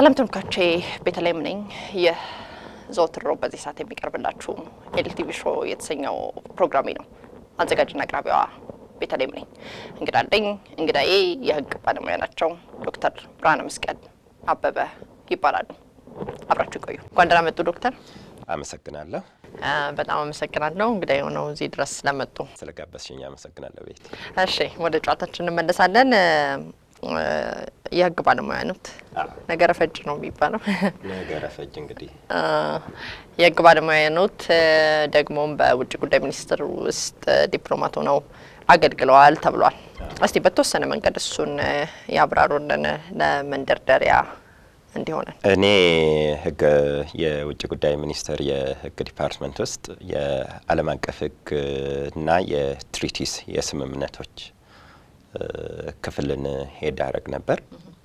ሰላም ተመልካቾቼ፣ ቤተልሔም ነኝ። ይህ ዘወትር ሮብ በዚህ ሰዓት የሚቀርብላችሁ ኤልቲቪ ሾው የተሰኘው ፕሮግራሜ ነው። አዘጋጅና አቅራቢዋ ቤተልሔም ነኝ። እንግዳ አለኝ። እንግዳዬ የሕግ ባለሙያ ናቸው። ዶክተር ብርሃነ መስቀል አበበ ይባላሉ። አብራችሁ ይቆዩ። እንኳን ደህና መጡ ዶክተር። አመሰግናለሁ። በጣም አመሰግናለሁ እንግዳ የሆነው እዚህ ድረስ ስለመጡ። ስለጋበዝሽኝ አመሰግናለሁ ቤት። እሺ ወደ ጨዋታችን እንመለሳለን። የህግ ባለሙያ ኖት? ነገረ ፈጅ ነው የሚባለው። ነገረ ፈጅ እንግዲህ የህግ ባለሙያ ኖት፣ ደግሞም በውጭ ጉዳይ ሚኒስቴር ውስጥ ዲፕሎማት ሆነው አገልግለዋል ተብሏል። እስቲ በተወሰነ መንገድ እሱን ያብራሩልን ለመንደርደሪያ እንዲሆነ። እኔ ህግ የውጭ ጉዳይ ሚኒስቴር የህግ ዲፓርትመንት ውስጥ የዓለም አቀፍ ህግ እና የትሪቲስ የስምምነቶች ክፍልን ሄድ አረግ ነበር።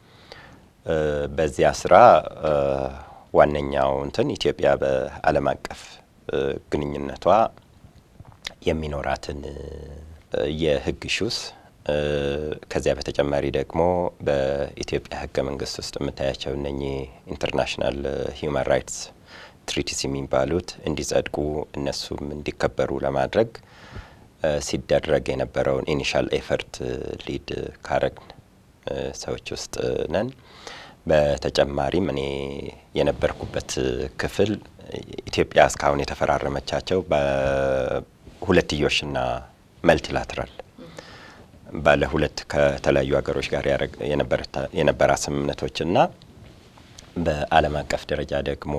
በዚያ ስራ ዋነኛው እንትን ኢትዮጵያ በዓለም አቀፍ ግንኙነቷ የሚኖራትን የህግ ሹስ ከዚያ በተጨማሪ ደግሞ በኢትዮጵያ ህገ መንግስት ውስጥ የምታያቸው እነኚህ ኢንተርናሽናል ሂውማን ራይትስ ትሪቲስ የሚባሉት እንዲጸድቁ እነሱም እንዲከበሩ ለማድረግ ሲደረግ የነበረውን ኢኒሻል ኤፈርት ሊድ ካረግን ሰዎች ውስጥ ነን። በተጨማሪም እኔ የነበርኩበት ክፍል ኢትዮጵያ እስካሁን የተፈራረመቻቸው በሁለትዮሽና መልቲላትራል ባለ ሁለት ከተለያዩ ሀገሮች ጋር የነበራ ስምምነቶችና በዓለም አቀፍ ደረጃ ደግሞ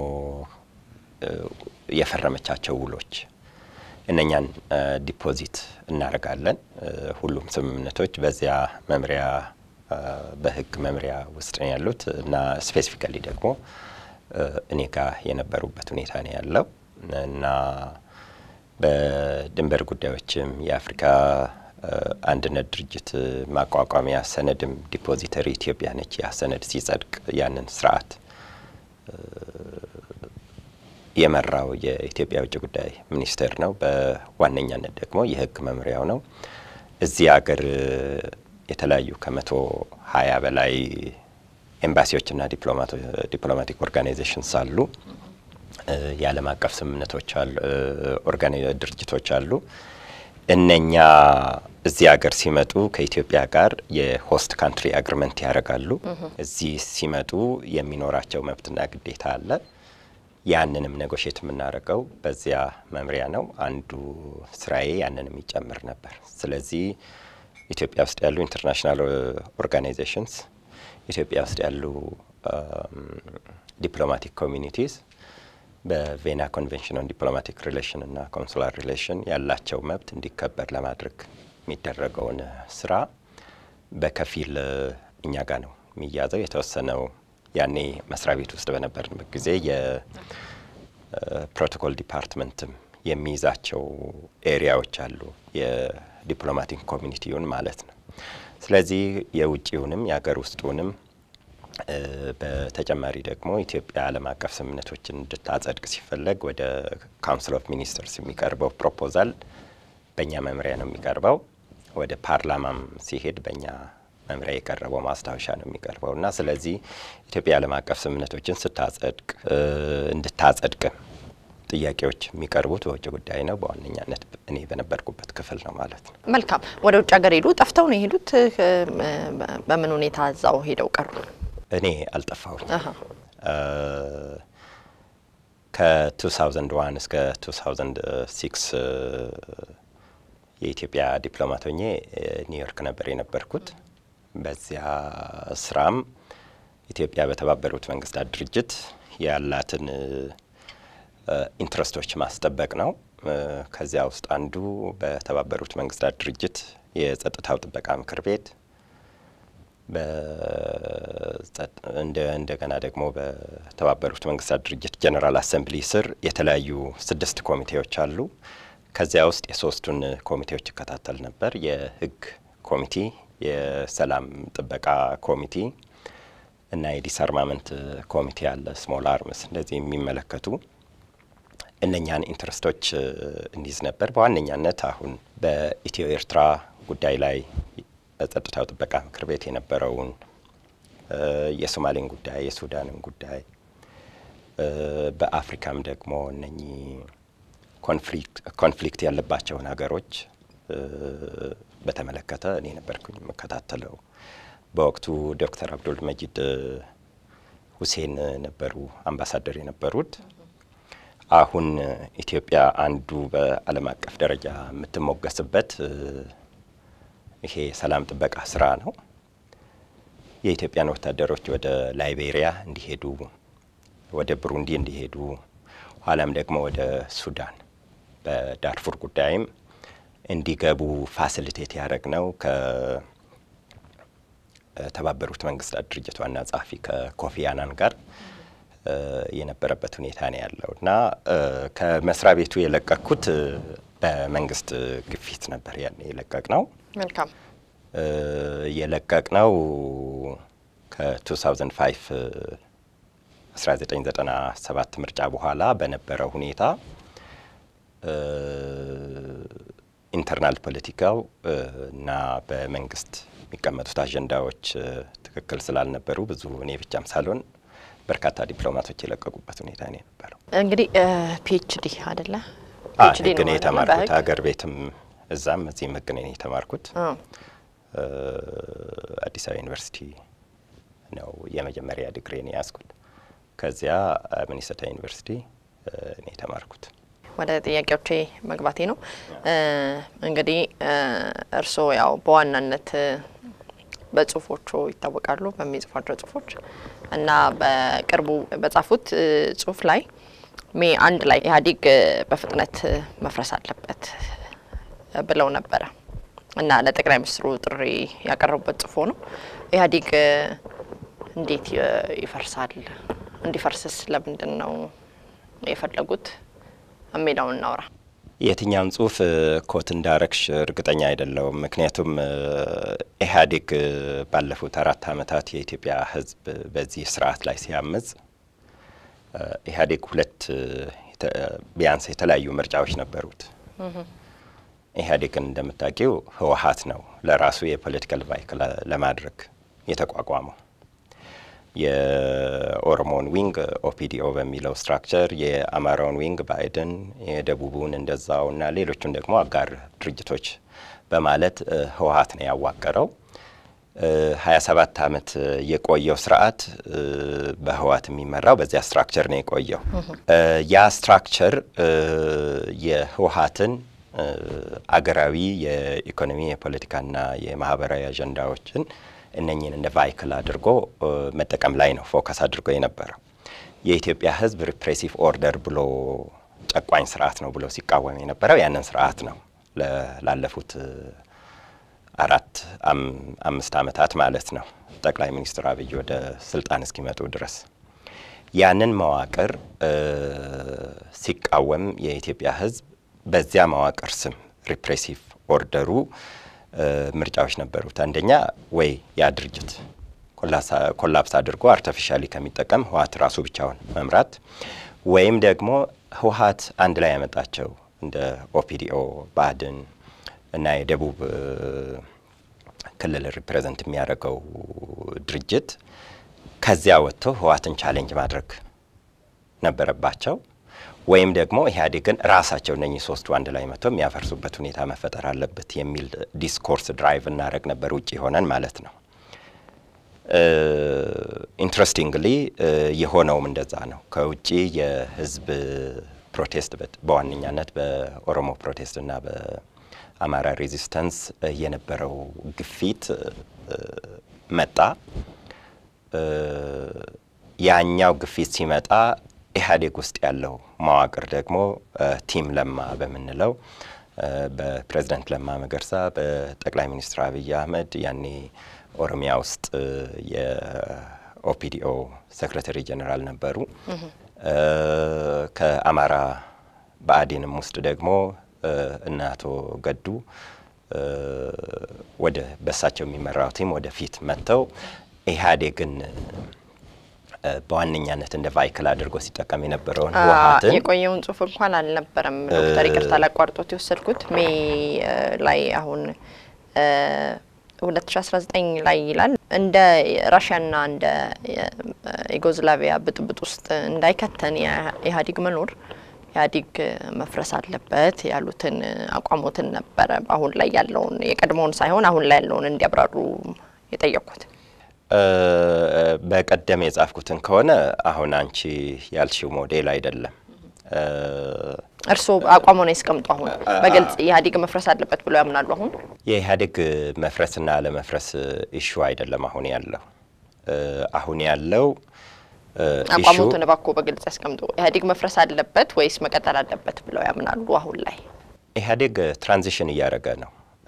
የፈረመቻቸው ውሎች እነኛን ዲፖዚት እናደርጋለን። ሁሉም ስምምነቶች በዚያ መምሪያ በህግ መምሪያ ውስጥ ነው ያሉት እና ስፔሲፊካሊ ደግሞ እኔ ጋር የነበሩበት ሁኔታ ነው ያለው እና በድንበር ጉዳዮችም የአፍሪካ አንድነት ድርጅት ማቋቋሚያ ሰነድም ዲፖዚተሪ ኢትዮጵያ ነች። ያ ሰነድ ሲጸድቅ ያንን ስርዓት የመራው የኢትዮጵያ ውጭ ጉዳይ ሚኒስቴር ነው። በዋነኛነት ደግሞ የህግ መምሪያው ነው። እዚህ ሀገር የተለያዩ ከመቶ ሀያ በላይ ኤምባሲዎችና ዲፕሎማቲክ ኦርጋናይዜሽንስ አሉ። የዓለም አቀፍ ስምምነቶች አሉ፣ ድርጅቶች አሉ። እነኛ እዚህ ሀገር ሲመጡ ከኢትዮጵያ ጋር የሆስት ካንትሪ አግሪመንት ያደርጋሉ። እዚህ ሲመጡ የሚኖራቸው መብትና ግዴታ አለ። ያንንም ኔጎሽት የምናደርገው በዚያ መምሪያ ነው። አንዱ ስራዬ ያንን የሚጨምር ነበር። ስለዚህ ኢትዮጵያ ውስጥ ያሉ ኢንተርናሽናል ኦርጋናይዜሽንስ፣ ኢትዮጵያ ውስጥ ያሉ ዲፕሎማቲክ ኮሚኒቲስ በቬና ኮንቬንሽን ኦን ዲፕሎማቲክ ሪሌሽን እና ኮንሱላር ሪሌሽን ያላቸው መብት እንዲከበር ለማድረግ የሚደረገውን ስራ በከፊል እኛ ጋር ነው የሚያዘው። የተወሰነው ያኔ መስሪያ ቤት ውስጥ በነበርንበት ጊዜ የፕሮቶኮል ዲፓርትመንትም የሚይዛቸው ኤሪያዎች አሉ፣ የዲፕሎማቲክ ኮሚኒቲውን ማለት ነው። ስለዚህ የውጭውንም የሀገር ውስጡንም በተጨማሪ ደግሞ ኢትዮጵያ ዓለም አቀፍ ስምምነቶችን እንድታጸድቅ ሲፈለግ ወደ ካውንስል ኦፍ ሚኒስተርስ የሚቀርበው ፕሮፖዛል በእኛ መምሪያ ነው የሚቀርበው። ወደ ፓርላማም ሲሄድ በእኛ መምሪያ የቀረበው ማስታወሻ ነው የሚቀርበው እና ስለዚህ ኢትዮጵያ ዓለም አቀፍ ስምምነቶችን ስታጸድቅ እንድታጸድቅም ጥያቄዎች የሚቀርቡት በውጭ ጉዳይ ነው። በዋነኛነት እኔ በነበርኩበት ክፍል ነው ማለት ነው። መልካም። ወደ ውጭ ሀገር ሄዱ። ጠፍተው ነው የሄዱት? በምን ሁኔታ እዛው ሄደው ቀሩ? እኔ አልጠፋሁኝ። ከ2001 እስከ 2006 የኢትዮጵያ ዲፕሎማት ሆኜ ኒውዮርክ ነበር የነበርኩት። በዚያ ስራም ኢትዮጵያ በተባበሩት መንግስታት ድርጅት ያላትን ኢንትረስቶች ማስጠበቅ ነው። ከዚያ ውስጥ አንዱ በተባበሩት መንግስታት ድርጅት የጸጥታው ጥበቃ ምክር ቤት እንደገና ደግሞ በተባበሩት መንግስታት ድርጅት ጀኔራል አሰምብሊ ስር የተለያዩ ስድስት ኮሚቴዎች አሉ። ከዚያ ውስጥ የሶስቱን ኮሚቴዎች ይከታተል ነበር። የህግ ኮሚቴ፣ የሰላም ጥበቃ ኮሚቴ እና የዲስአርማመንት ኮሚቴ አለ። ስሞል አርምስ እንደዚህ የሚመለከቱ እነኛን ኢንትረስቶች እንዲዝ ነበር። በዋነኛነት አሁን በኢትዮ ኤርትራ ጉዳይ ላይ በጸጥታው ጥበቃ ምክር ቤት የነበረውን የሶማሌን ጉዳይ፣ የሱዳንን ጉዳይ በአፍሪካም ደግሞ እነኚህ ኮንፍሊክት ያለባቸውን ሀገሮች በተመለከተ እኔ ነበርኩኝ የምከታተለው። በወቅቱ ዶክተር አብዱል መጂድ ሁሴን ነበሩ አምባሳደር የነበሩት። አሁን ኢትዮጵያ አንዱ በዓለም አቀፍ ደረጃ የምትሞገስበት ይሄ የሰላም ጥበቃ ስራ ነው። የኢትዮጵያን ወታደሮች ወደ ላይቤሪያ እንዲሄዱ፣ ወደ ብሩንዲ እንዲሄዱ፣ ኋላም ደግሞ ወደ ሱዳን በዳርፉር ጉዳይም እንዲገቡ ፋሲሊቴት ያደረግ ነው ከተባበሩት መንግስታት ድርጅት ዋና ጸሐፊ ከኮፊ አናን ጋር የነበረበት ሁኔታ ነው ያለው እና ከመስሪያ ቤቱ የለቀቅኩት በመንግስት ግፊት ነበር። ያን የለቀቅ ነው መልካም የለቀቅ ነው ከ2005 1997 ምርጫ በኋላ በነበረው ሁኔታ ኢንተርናል ፖለቲካው እና በመንግስት የሚቀመጡት አጀንዳዎች ትክክል ስላልነበሩ ብዙ እኔ ብቻም ሳልሆን በርካታ ዲፕሎማቶች የለቀቁበት ሁኔታ ነው የነበረው። እንግዲህ ፒኤችዲ አይደለ? ህግ ነው የተማርኩት። ሀገር ቤትም እዛም እዚህም ህግ ነው የተማርኩት። አዲስ አበባ ዩኒቨርሲቲ ነው የመጀመሪያ ዲግሪን የያዝኩት። ከዚያ ሚኒሶታ ዩኒቨርሲቲ ነው የተማርኩት። ወደ ጥያቄዎቼ መግባቴ ነው። እንግዲህ እርስዎ ያው በዋናነት በጽሁፎቹ ይታወቃሉ፣ በሚጽፏቸው ጽሁፎች እና በቅርቡ በጻፉት ጽሁፍ ላይ ሜ አንድ ላይ ኢህአዴግ በፍጥነት መፍረስ አለበት ብለው ነበረ እና ለጠቅላይ ሚኒስትሩ ጥሪ ያቀረቡበት ጽሁፎ ነው። ኢህአዴግ እንዴት ይፈርሳል? እንዲፈርስስ ለምንድን ነው የፈለጉት የሚለውን እናውራ። የትኛውን ጽሁፍ ኮት እንዳረግሽ እርግጠኛ አይደለውም። ምክንያቱም ኢህአዴግ ባለፉት አራት ዓመታት የኢትዮጵያ ሕዝብ በዚህ ስርዓት ላይ ሲያምጽ ኢህአዴግ ሁለት ቢያንስ የተለያዩ ምርጫዎች ነበሩት። ኢህአዴግን እንደምታውቂው ህወሀት ነው ለራሱ የፖለቲካል ቫይክል ለማድረግ የተቋቋመው የኦሮሞን ዊንግ ኦፒዲኦ በሚለው ስትራክቸር፣ የአማራውን ዊንግ ባይደን፣ የደቡቡን እንደዛው እና ሌሎቹን ደግሞ አጋር ድርጅቶች በማለት ህወሀት ነው ያዋቀረው። ሀያ ሰባት አመት የቆየው ስርዓት በህወሀት የሚመራው በዚያ ስትራክቸር ነው የቆየው። ያ ስትራክቸር የህወሀትን አገራዊ የኢኮኖሚ የፖለቲካና የማህበራዊ አጀንዳዎችን እነኝን እንደ ቫይክል አድርጎ መጠቀም ላይ ነው ፎከስ አድርጎ የነበረው። የኢትዮጵያ ህዝብ ሪፕሬሲቭ ኦርደር ብሎ ጨቋኝ ስርዓት ነው ብሎ ሲቃወም የነበረው ያንን ስርዓት ነው ላለፉት አራት አምስት አመታት ማለት ነው ጠቅላይ ሚኒስትር አብይ ወደ ስልጣን እስኪመጡ ድረስ ያንን መዋቅር ሲቃወም የኢትዮጵያ ህዝብ በዚያ መዋቅር ስም ሪፕሬሲቭ ኦርደሩ ምርጫዎች ነበሩት። አንደኛ ወይ ያ ድርጅት ኮላፕስ አድርጎ አርቲፊሻሊ ከሚጠቀም ህወሀት ራሱ ብቻውን መምራት ወይም ደግሞ ህወሀት አንድ ላይ ያመጣቸው እንደ ኦፒዲኦ፣ ብአዴን እና የደቡብ ክልል ሪፕሬዘንት የሚያደርገው ድርጅት ከዚያ ወጥቶ ህወሀትን ቻሌንጅ ማድረግ ነበረባቸው። ወይም ደግሞ ኢህአዴግን ራሳቸው እነኚህ ሶስቱ አንድ ላይ መጥቶ የሚያፈርሱበት ሁኔታ መፈጠር አለበት የሚል ዲስኮርስ ድራይቭ እናደረግ ነበር፣ ውጭ ሆነን ማለት ነው። ኢንትረስቲንግሊ የሆነውም እንደዛ ነው። ከውጭ የህዝብ ፕሮቴስት በዋነኛነት በኦሮሞ ፕሮቴስት እና በአማራ ሬዚስተንስ የነበረው ግፊት መጣ። ያኛው ግፊት ሲመጣ ኢህአዴግ ውስጥ ያለው መዋቅር ደግሞ ቲም ለማ በምንለው በፕሬዝዳንት ለማ መገርሳ በጠቅላይ ሚኒስትር አብይ አህመድ ያኔ ኦሮሚያ ውስጥ የኦፒዲኦ ሴክሬታሪ ጀኔራል ነበሩ። ከአማራ ብአዴንም ውስጥ ደግሞ እነ አቶ ገዱ ወደ በሳቸው የሚመራው ቲም ወደፊት መጥተው ኢህአዴግን በዋነኛነት እንደ ቫይክል አድርጎ ሲጠቀም የነበረውን ህወሀትን የቆየውን ጽሁፍ እንኳን አልነበረም። ዶክተር ይቅርታ ላቋርጦት የወሰድኩት ሜይ ላይ አሁን ሁለት ሺ አስራ ዘጠኝ ላይ ይላል እንደ ራሽያና እንደ ዩጎዝላቪያ ብጥብጥ ውስጥ እንዳይከተን የኢህአዴግ መኖር ኢህአዴግ መፍረስ አለበት ያሉትን አቋሞትን ነበረ። አሁን ላይ ያለውን የቀድሞውን ሳይሆን አሁን ላይ ያለውን እንዲያብራሩ የጠየቅኩት። በቀደም የጻፍኩትን ከሆነ አሁን አንቺ ያልሽው ሞዴል አይደለም። እርስዎ አቋሙን ያስቀምጡ። አሁን በግልጽ ኢህአዴግ መፍረስ አለበት ብለው ያምናሉ? አሁን የኢህአዴግ መፍረስና አለመፍረስ ኢሹ አይደለም አሁን ያለው አሁን ያለው አቋሙትን እባክዎ በግልጽ ያስቀምጡ። ኢህአዴግ መፍረስ አለበት ወይስ መቀጠል አለበት ብለው ያምናሉ? አሁን ላይ ኢህአዴግ ትራንዚሽን እያደረገ ነው።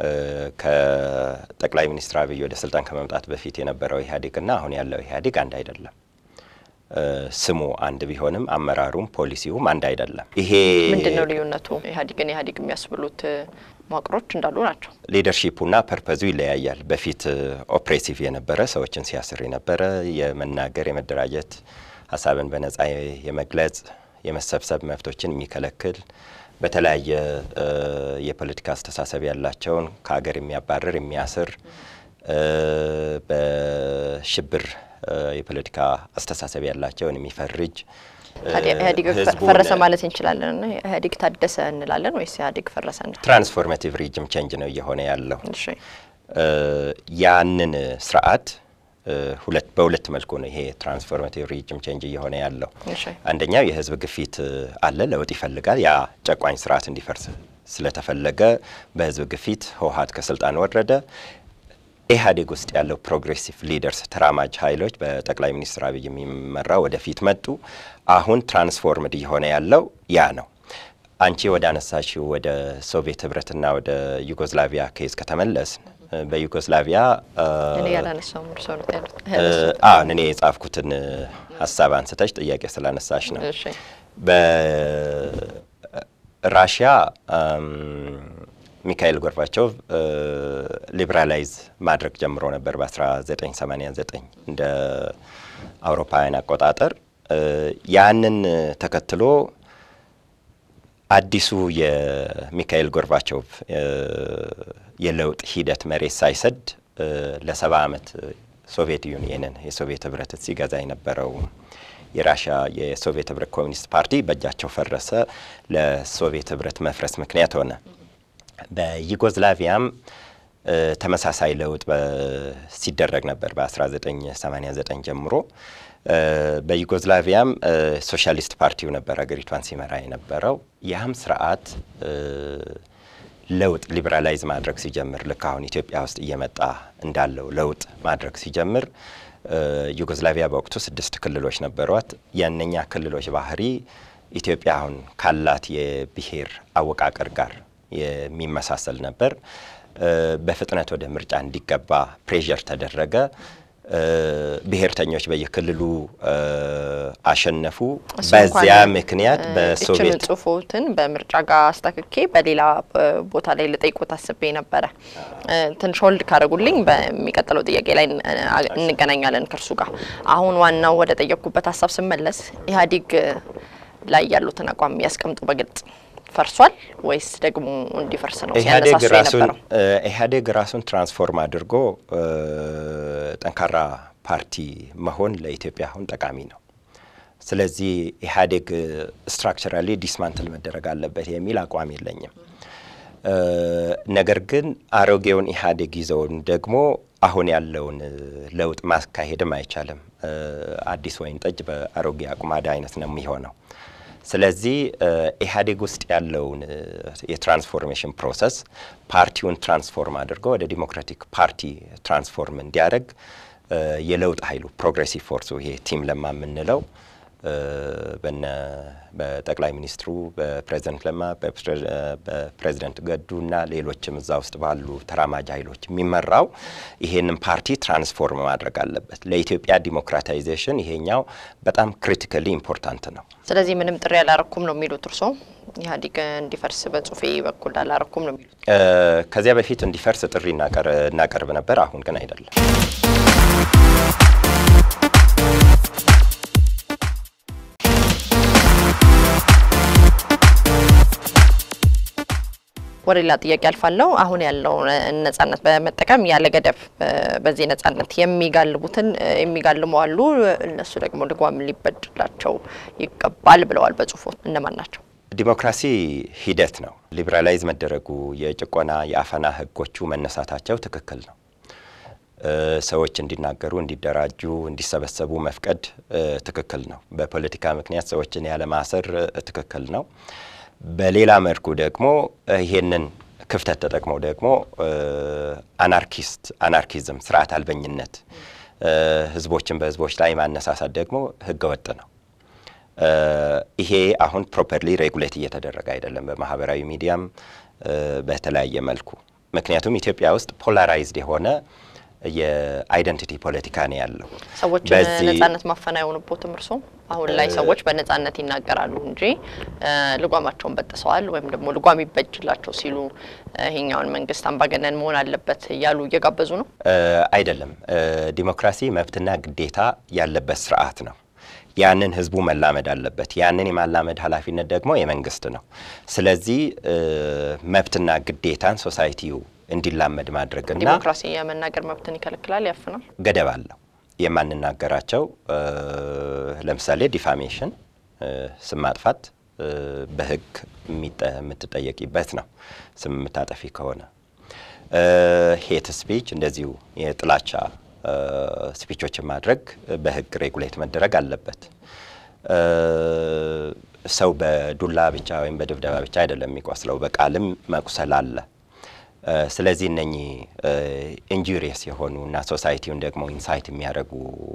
ከጠቅላይ ሚኒስትር አብይ ወደ ስልጣን ከመምጣት በፊት የነበረው ኢህአዴግና አሁን ያለው ኢህአዴግ አንድ አይደለም። ስሙ አንድ ቢሆንም አመራሩም ፖሊሲውም አንድ አይደለም። ይሄ ምንድን ነው ልዩነቱ? ኢህአዴግን ኢህአዴግ የሚያስብሉት መዋቅሮች እንዳሉ ናቸው። ሊደርሺፑና ፐርፐዙ ይለያያል። በፊት ኦፕሬሲቭ የነበረ ሰዎችን ሲያስር የነበረ የመናገር፣ የመደራጀት፣ ሀሳብን በነጻ የመግለጽ የመሰብሰብ መብቶችን የሚከለክል በተለያየ የፖለቲካ አስተሳሰብ ያላቸውን ከሀገር የሚያባርር የሚያስር በሽብር የፖለቲካ አስተሳሰብ ያላቸውን የሚፈርጅ ታዲያ ኢህአዴግ ፈረሰ ማለት እንችላለን? ኢህአዴግ ታደሰ እንላለን ወይስ ኢህአዴግ ፈረሰ? ትራንስፎርሜቲቭ ሪጅም ቼንጅ ነው እየሆነ ያለው። እሺ ያንን ስርዓት ሁለት በሁለት መልኩ ነው ይሄ ትራንስፎርሜቲቭ ሪጅም ቼንጅ እየሆነ ያለው። እሺ አንደኛው የህዝብ ግፊት አለ፣ ለውጥ ይፈልጋል። ያ ጨቋኝ ስርዓት እንዲፈርስ ስለተፈለገ በህዝብ ግፊት ህወሀት ከስልጣን ወረደ። ኢህአዴግ ውስጥ ያለው ፕሮግሬሲቭ ሊደርስ ተራማጅ ኃይሎች በጠቅላይ ሚኒስትር አብይ የሚመራው ወደፊት መጡ። አሁን ትራንስፎርምድ እየሆነ ያለው ያ ነው። አንቺ ወደ አነሳሽው ወደ ሶቪየት ህብረትና ወደ ዩጎዝላቪያ ኬዝ ከተመለስን በዩጎዝላቪያ እኔ ያላነሳውም እርስዎ ነው ያሉት። አሁን እኔ የጻፍኩትን ሀሳብ አንስተሽ ጥያቄ ስላነሳሽ ነው። እሺ በራሽያ ሚካኤል ጎርባቾቭ ሊብራላይዝ ማድረግ ጀምሮ ነበር በ1989 እንደ አውሮፓውያን አቆጣጠር። ያንን ተከትሎ አዲሱ የሚካኤል ጎርባቾቭ የለውጥ ሂደት መሬት ሳይሰድ ለሰባ ዓመት ሶቪየት ዩኒየንን የሶቪየት ህብረትን ሲገዛ የነበረው የራሽያ የሶቪየት ህብረት ኮሚኒስት ፓርቲ በእጃቸው ፈረሰ። ለሶቪየት ህብረት መፍረስ ምክንያት ሆነ። በዩጎዝላቪያም ተመሳሳይ ለውጥ ሲደረግ ነበር በ1989 ጀምሮ። በዩጎዝላቪያም ሶሻሊስት ፓርቲው ነበር ሀገሪቷን ሲመራ የነበረው። ያም ስርዓት ለውጥ ሊበራላይዝ ማድረግ ሲጀምር ልክ አሁን ኢትዮጵያ ውስጥ እየመጣ እንዳለው ለውጥ ማድረግ ሲጀምር ዩጎዝላቪያ በወቅቱ ስድስት ክልሎች ነበሯት። የእነኛ ክልሎች ባህሪ ኢትዮጵያ አሁን ካላት የብሔር አወቃቀር ጋር የሚመሳሰል ነበር። በፍጥነት ወደ ምርጫ እንዲገባ ፕሬዠር ተደረገ። ብሔርተኞች በየክልሉ አሸነፉ። በዚያ ምክንያት በሶቪየት ጽሁፎትን በምርጫ ጋር አስተክኬ በሌላ ቦታ ላይ ልጠይቆት አስቤ ነበረ። ትንሽ ሆልድ ካደረጉልኝ በሚቀጥለው ጥያቄ ላይ እንገናኛለን ከእርሱ ጋር። አሁን ዋናው ወደ ጠየቅኩበት ሀሳብ ስመለስ ኢህአዴግ ላይ ያሉትን አቋም ያስቀምጡ በግልጽ ፈርሷል ወይስ ደግሞ እንዲፈርስ ነው ኢህአዴግ ሲያነሳሱ ራሱን የነበረው? ኢህአዴግ ራሱን ትራንስፎርም አድርጎ ጠንካራ ፓርቲ መሆን ለኢትዮጵያ አሁን ጠቃሚ ነው። ስለዚህ ኢህአዴግ ስትራክቸራሊ ዲስማንትል መደረግ አለበት የሚል አቋም የለኝም። ነገር ግን አሮጌውን ኢህአዴግ ይዘውን ደግሞ አሁን ያለውን ለውጥ ማካሄድም አይቻልም። አዲስ ወይን ጠጅ በአሮጌ አቁማዳ አይነት ነው የሚሆነው። ስለዚህ ኢህአዴግ ውስጥ ያለውን የትራንስፎርሜሽን ፕሮሰስ ፓርቲውን ትራንስፎርም አድርጎ ወደ ዲሞክራቲክ ፓርቲ ትራንስፎርም እንዲያደርግ የለውጥ ኃይሉ ፕሮግሬሲቭ ፎርሱ ይሄ ቲም ለማ የምንለው በነ በጠቅላይ ሚኒስትሩ በፕሬዚደንት ለማ በፕሬዚደንት ገዱና ሌሎችም እዛ ውስጥ ባሉ ተራማጅ ኃይሎች የሚመራው ይሄንን ፓርቲ ትራንስፎርም ማድረግ አለበት። ለኢትዮጵያ ዲሞክራታይዜሽን ይሄኛው በጣም ክሪቲካሊ ኢምፖርታንት ነው። ስለዚህ ምንም ጥሪ አላረኩም ነው የሚሉት እርስዎ? ኢህአዴግ እንዲፈርስ በጽሁፌ በኩል አላረኩም ነው የሚሉት? ከዚያ በፊት እንዲፈርስ ጥሪ እናቀርብ ነበር። አሁን ግን አይደለም። ወደ ሌላ ጥያቄ አልፋለሁ። አሁን ያለው ነጻነት በመጠቀም ያለ ገደብ በዚህ ነጻነት የሚጋልቡትን የሚጋልሙ አሉ። እነሱ ደግሞ ልጓም ሊበጅላቸው ይገባል ብለዋል በጽሁፎ። እነማን ናቸው? ዲሞክራሲ ሂደት ነው። ሊበራላይዝ መደረጉ የጭቆና የአፈና ህጎቹ መነሳታቸው ትክክል ነው። ሰዎች እንዲናገሩ፣ እንዲደራጁ፣ እንዲሰበሰቡ መፍቀድ ትክክል ነው። በፖለቲካ ምክንያት ሰዎችን ያለማሰር ትክክል ነው። በሌላ መልኩ ደግሞ ይሄንን ክፍተት ተጠቅመው ደግሞ አናርኪስት አናርኪዝም ስርዓት አልበኝነት ህዝቦችን በህዝቦች ላይ ማነሳሳት ደግሞ ህገወጥ ነው። ይሄ አሁን ፕሮፐርሊ ሬጉሌት እየተደረገ አይደለም፣ በማህበራዊ ሚዲያም በተለያየ መልኩ። ምክንያቱም ኢትዮጵያ ውስጥ ፖላራይዝድ የሆነ የአይደንቲቲ ፖለቲካ ነው ያለው። ሰዎች ነጻነት ማፈን አይሆንቦትም። እርስዎም አሁን ላይ ሰዎች በነጻነት ይናገራሉ እንጂ ልጓማቸውን በጥሰዋል ወይም ደግሞ ልጓም ይበጅላቸው ሲሉ ይሄኛውን መንግስት አምባገነን መሆን አለበት እያሉ እየጋበዙ ነው። አይደለም። ዲሞክራሲ መብትና ግዴታ ያለበት ስርዓት ነው። ያንን ህዝቡ መላመድ አለበት። ያንን የማላመድ ኃላፊነት ደግሞ የመንግስት ነው። ስለዚህ መብትና ግዴታን ሶሳይቲው እንዲላመድ ማድረግና ዲሞክራሲ የመናገር መብትን ይከለክላል፣ ያፍናል፣ ገደብ አለው። የማንናገራቸው ለምሳሌ ዲፋሜሽን፣ ስም ማጥፋት በህግ የምትጠየቂበት ነው። ስም የምታጠፊ ከሆነ ሄት ስፒች፣ እንደዚሁ የጥላቻ ስፒቾችን ማድረግ በህግ ሬጉሌት መደረግ አለበት። ሰው በዱላ ብቻ ወይም በድብደባ ብቻ አይደለም የሚቆስለው፣ በቃልም መቁሰል አለ። ስለዚህ እነኚህ ኢንጁሪየስ የሆኑ እና ሶሳይቲውን ደግሞ ኢንሳይት የሚያደርጉ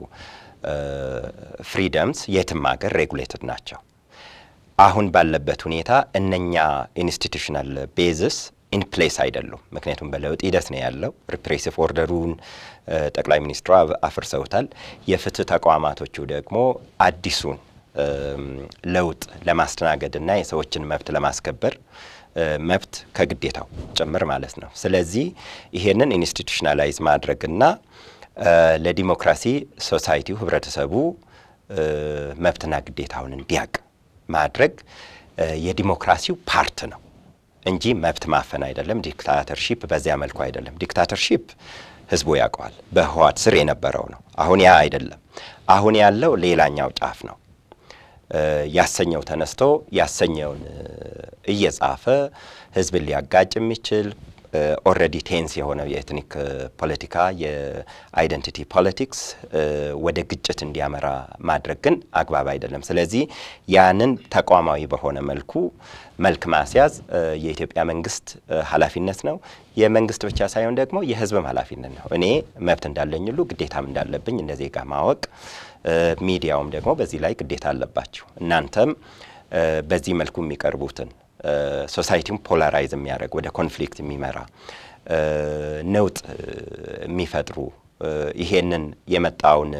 ፍሪደምስ የትም ሀገር ሬጉሌትድ ናቸው። አሁን ባለበት ሁኔታ እነኛ ኢንስቲቱሽናል ቤዝስ ኢን ፕሌስ አይደሉም። ምክንያቱም በለውጥ ሂደት ነው ያለው። ሪፕሬሲቭ ኦርደሩን ጠቅላይ ሚኒስትሩ አፍርሰውታል። የፍትህ ተቋማቶቹ ደግሞ አዲሱን ለውጥ ለማስተናገድና የሰዎችን መብት ለማስከበር መብት ከግዴታው ጭምር ማለት ነው። ስለዚህ ይሄንን ኢንስቲቱሽናላይዝ ማድረግና ለዲሞክራሲ ሶሳይቲው ህብረተሰቡ መብትና ግዴታውን እንዲያቅ ማድረግ የዲሞክራሲው ፓርት ነው እንጂ መብት ማፈን አይደለም። ዲክታተርሺፕ በዚያ መልኩ አይደለም። ዲክታተርሺፕ ህዝቡ ያውቀዋል። በህወሓት ስር የነበረው ነው። አሁን ያ አይደለም። አሁን ያለው ሌላኛው ጫፍ ነው። ያሰኘው ተነስቶ ያሰኘውን እየጻፈ ህዝብን ሊያጋጭ የሚችል ኦልሬዲ ቴንስ የሆነው የኤትኒክ ፖለቲካ የአይደንቲቲ ፖለቲክስ ወደ ግጭት እንዲያመራ ማድረግ ግን አግባብ አይደለም። ስለዚህ ያንን ተቋማዊ በሆነ መልኩ መልክ ማስያዝ የኢትዮጵያ መንግስት ኃላፊነት ነው። የመንግስት ብቻ ሳይሆን ደግሞ የህዝብም ኃላፊነት ነው። እኔ መብት እንዳለኝ ሁሉ ግዴታም እንዳለብኝ እንደ ዜጋ ማወቅ፣ ሚዲያውም ደግሞ በዚህ ላይ ግዴታ አለባቸው። እናንተም በዚህ መልኩ የሚቀርቡትን ሶሳይቲውን ፖላራይዝ የሚያደርግ ወደ ኮንፍሊክት የሚመራ ነውጥ የሚፈጥሩ ይሄንን የመጣውን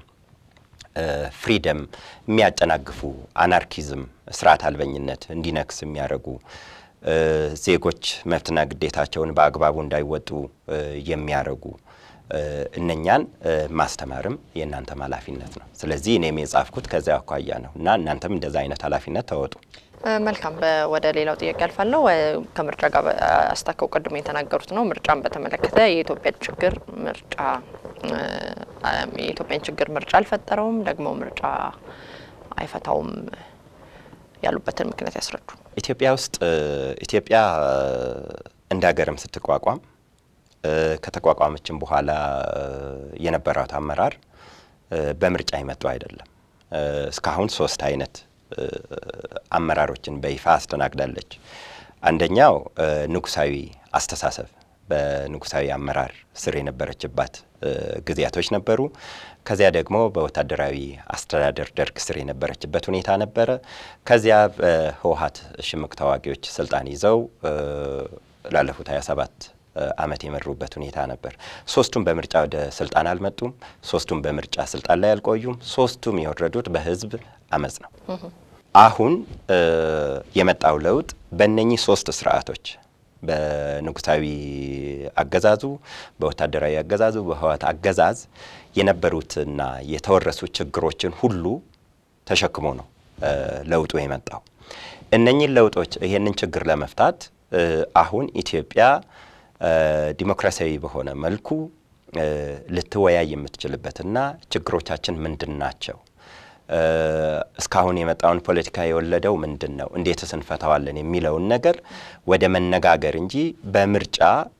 ፍሪደም የሚያጨናግፉ አናርኪዝም፣ ስርዓት አልበኝነት እንዲነክስ የሚያደርጉ ዜጎች መብትና ግዴታቸውን በአግባቡ እንዳይወጡ የሚያደርጉ እነኛን ማስተማርም የእናንተም ኃላፊነት ነው። ስለዚህ እኔም የጻፍኩት ከዚያ አኳያ ነው እና እናንተም እንደዛ አይነት ኃላፊነት ተወጡ። መልካም። ወደ ሌላው ጥያቄ አልፋለሁ። ከምርጫ ጋር አስታከው ቅድሞ የተናገሩት ነው። ምርጫን በተመለከተ የኢትዮጵያ ችግር ምርጫ የኢትዮጵያን ችግር ምርጫ አልፈጠረውም፣ ደግሞ ምርጫ አይፈታውም ያሉበትን ምክንያት ያስረዱ። ኢትዮጵያ ውስጥ ኢትዮጵያ እንደ ሀገርም ስትቋቋም ከተቋቋመችን በኋላ የነበራት አመራር በምርጫ የመጡ አይደለም። እስካሁን ሶስት አይነት አመራሮችን በይፋ አስተናግዳለች። አንደኛው ንጉሳዊ አስተሳሰብ በንጉሳዊ አመራር ስር የነበረችባት ጊዜያቶች ነበሩ። ከዚያ ደግሞ በወታደራዊ አስተዳደር ደርግ ስር የነበረችበት ሁኔታ ነበረ። ከዚያ በህወሀት ሽምቅ ተዋጊዎች ስልጣን ይዘው ላለፉት 27 ዓመት የመሩበት ሁኔታ ነበር። ሶስቱም በምርጫ ወደ ስልጣን አልመጡም። ሶስቱም በምርጫ ስልጣን ላይ አልቆዩም። ሶስቱም የወረዱት በህዝብ አመፅ ነው። አሁን የመጣው ለውጥ በእነኚህ ሶስት ስርዓቶች በንጉሳዊ አገዛዙ፣ በወታደራዊ አገዛዙ፣ በህወሓት አገዛዝ የነበሩትና የተወረሱ ችግሮችን ሁሉ ተሸክሞ ነው ለውጡ የመጣው። እነኚህን ለውጦች ይሄንን ችግር ለመፍታት አሁን ኢትዮጵያ ዲሞክራሲያዊ በሆነ መልኩ ልትወያይ የምትችልበትና ችግሮቻችን ምንድን ናቸው እስካሁን የመጣውን ፖለቲካ የወለደው ምንድን ነው? እንዴትስ እንፈታዋለን? የሚለውን ነገር ወደ መነጋገር እንጂ በምርጫ